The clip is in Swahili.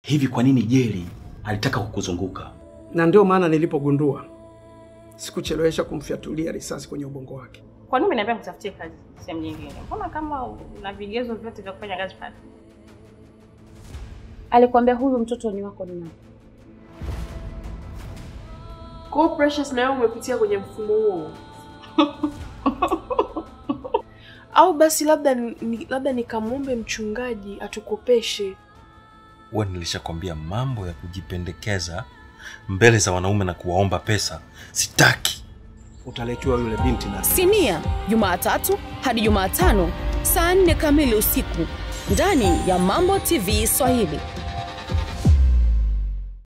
Hivi kwa nini Jeri alitaka kukuzunguka? na ndio maana nilipogundua sikuchelewesha kumfyatulia risasi kwenye ubongo wake. Kwa nini umeniambia kutafutie kazi sehemu nyingine? Mbona kama una vigezo vyote vya kufanya kazi pale? Alikwambia huyu mtoto ni wako ni nani? Kwa hiyo Precious, na wewe umepitia kwenye mfumo huo? Au basi labda ni, labda nikamwombe mchungaji atukopeshe. Huwa nilishakwambia mambo ya kujipendekeza mbele za wanaume na kuwaomba pesa sitaki. Utaletewa yule binti na Sinia, Jumatatu hadi Jumatano saa nne kamili usiku ndani ya Mambo TV Swahili.